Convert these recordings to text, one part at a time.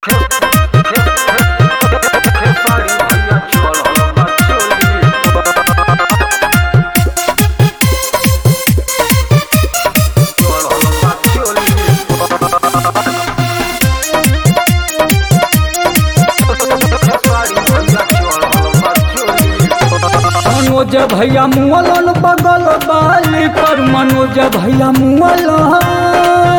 मनोज भैया मुअलन बगल बाली पर मनोज भैया मुअलन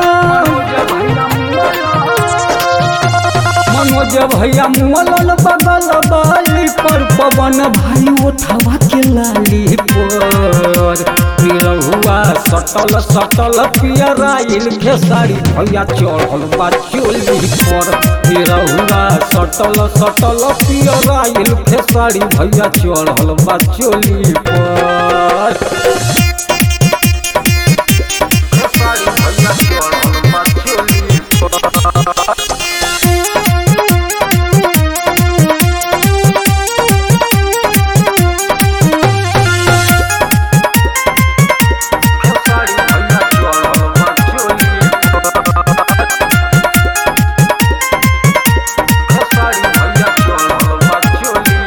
मनोज भैया मुअलन बगल बाली पर पवन भाई उठावा के लाली पर निरहुआ सटल सटल पियराइल खेसारी भैया चढ़ल बा चोली पर निरहुआ सटल सटल पियराइल खेसारी भैया चढ़ल बा चोली पर खेसारी भैया चढ़ल बा चोली पर खेसारी भैया चढ़ल बा चोली खेसारी भैया चढ़ल बा चोली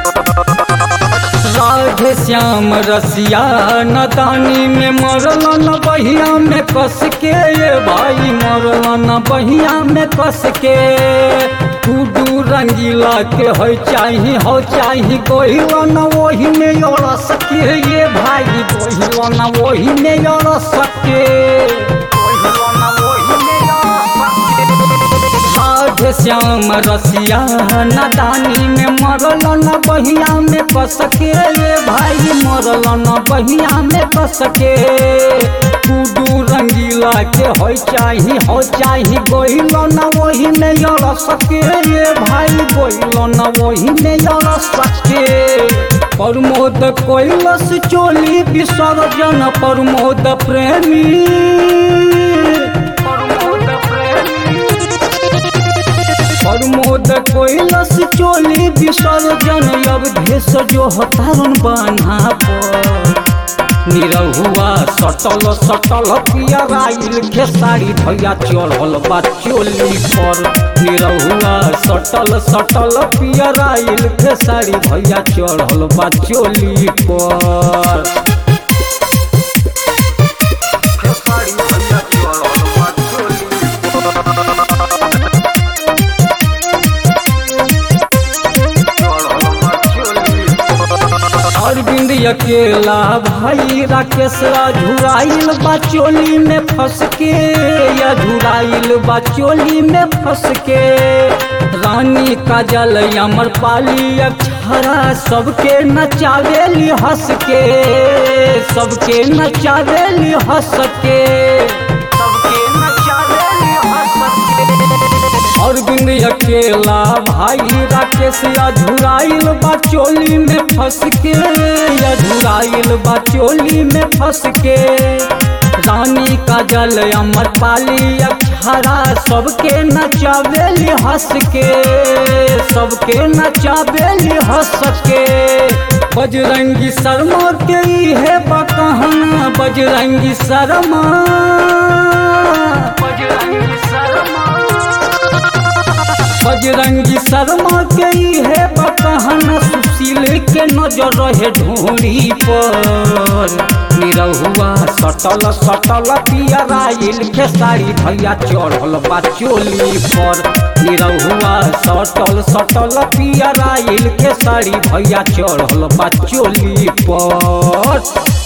राधे श्याम रसिया नदानी में मरल न बहिया में कस के ये भाई मरल न बहिया में कस के टूडू रंगीला के हो चाही हो चाही गोहिल न वही में अड़स के ये भाई गोहिल न वही में अड़स के गोहिल न वही में अड़स के राधे श्याम रसिया नदानी में मरल न बहिया में कसके ये भाई मरल न बहिया में कसके टूडू रंगीला के हो चाही हो चाही गोहिल न वही में अड़ सके ये भाई गोहिल न वही में अड़ सके प्रमोद कैलस चोली विसर्जन प्रमोद प्रेमी प्रमोद प्रेमी प्रमोद कोइलस चोली विसर्जन अवधेश जो हतारन बान्हा पर निरहुआ सटल सटल पियराइल खेसारी भैया चढ़ल बा चोली पर निरहुआ सटल सटल पियराइल खेसारी भैया चढ़ल बा चोली पर खेसारी भैया चढ़ल बा चोली चढ़ल बा चोली अरविंद अकेला भाई राकेश झुराइल बा चोली में फंस के या झुराइल बा चोली में फंस के रानी काजल अमर पाली अक्षरा सबके नचावेली हंस के सबके नचावेली हंस के सबके नचावेली हंस के अरविंद अकेला भाई राकेश अझुराइल बा चोली में फंस के अझुराइल बा चोली में फंस के रानी काजल अमर पाली अक्षरा सबके नचावेली हंस के सबके नचावेली हंस के बजरंगी शर्मा के ई है बकहना बजरंगी शर्मा बजरंगी शर्मा बजरंगी शर्मा के ही है बकहन सुशील के नजर रहे ढोरी पर निरहुआ सटल सटल पियराइल खेसारी भैया चढ़ल बा चोली पर निरहुआ सटल सटल पियराइल खेसारी भैया चढ़ल बा चोली पर